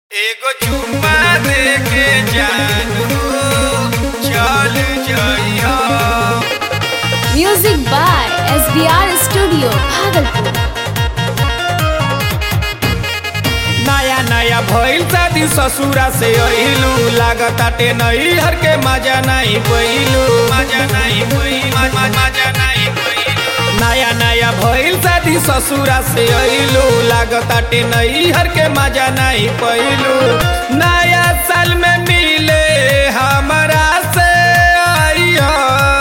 एगो चुम्मा दे के जानू चल जइहा music by S B R studio Bhagalpur नया नया भइल शादी ससुरा से अइलू लागताटे नई हर के मजा नहीं पइलू मजा नहीं पइलू मजा नहीं पइलू नया नया भइल शादी ससुरा से अइलू लागताटे नई हर के मजा नहीं पइलू नया साल में मिले हमरा से आइया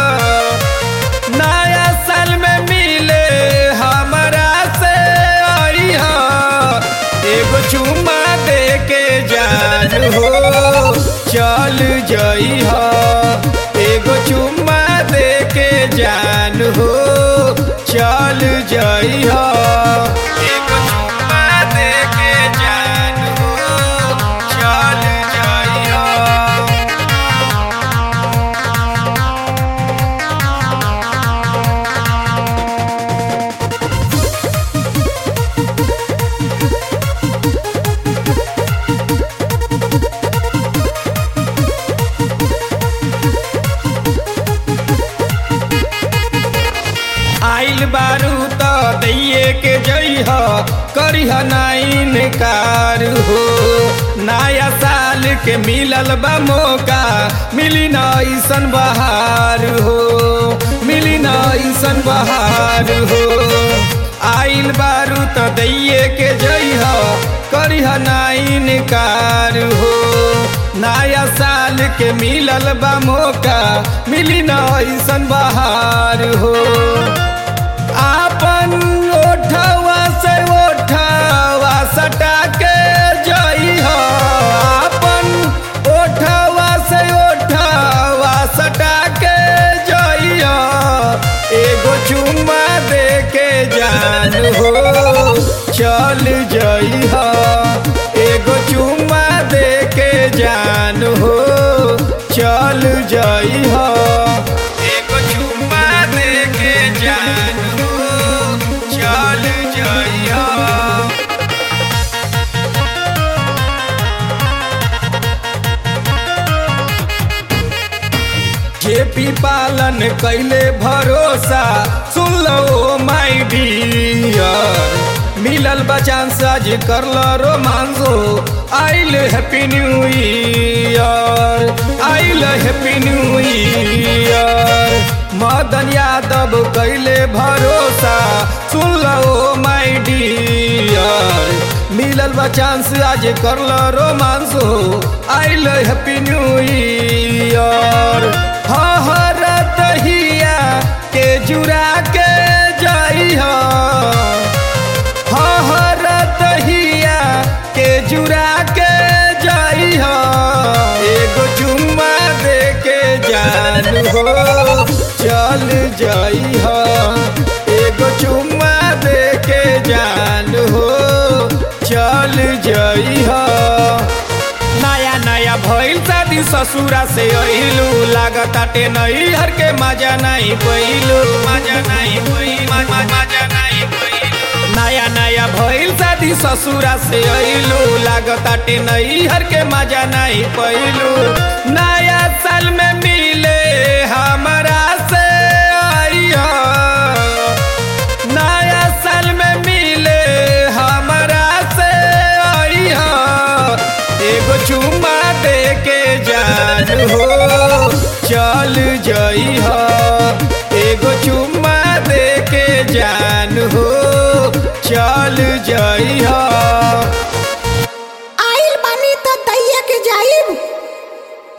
नया साल में मिले हमरा से आइहा एगो चुम्मा दे के जान हो चल जइहा एगो चुम्मा दे के जान हो चल जइहा एगो चुम्मा दे के जान हो चल जइहा आइल बारू त दैये के जइह करिह नाइन कार हो नया साल के मिलल बा मौका मिली न ऐसन बहार हो मिली न ऐसन बहार हो आइल बारू त दैये के जइह करिह नाइन कार हो नया साल के मिलल बा मौका मिली न ऐसन बहार हो आपन ओठवा से ओठवा सटा के जइह आपन ओठवा से ओठवा सटा के जइह एगो चुम्मा दे के जान हो चल जइह एगो चुम्मा दे के जान हो चल जइह एगो चुम्मा दे के जान हो चल जइह जेपी पालन कैले भरोसा सुन लो माई डियर मिलल बचान साज करल रोमांसो आइल हैप्पी न्यू ईयर आइल happy new year Madan Yadav कैले भरोसा सुन लो माई डियर मिलल बा चांस आज करल रोमांस हो आइल हैप्पी न्यू ईयर हरत हिया के जुड़ा के जाइह हरत हिया के जुड़ा के जाइह एगो चुम्मा दे के जान हो चल जाइह एगो चुम्मा दे के जान हो चल जइह नया नया भइल शादी ससुरा से अइलू लागताटे नई हर के मजा नहीं पइलू मजा नहीं पइलू मजा नहीं पइलू नया नया भइल शादी ससुरा से अइलू लागताटे नई हर के मजा नहीं पइलू नया साल में मिले हमरा से आइया नया साल में मिले हमरा से आइहा एगो चुम्मा दे के जान हो चल जइहा एगो चुम्मा दे के जान हो चल जइहा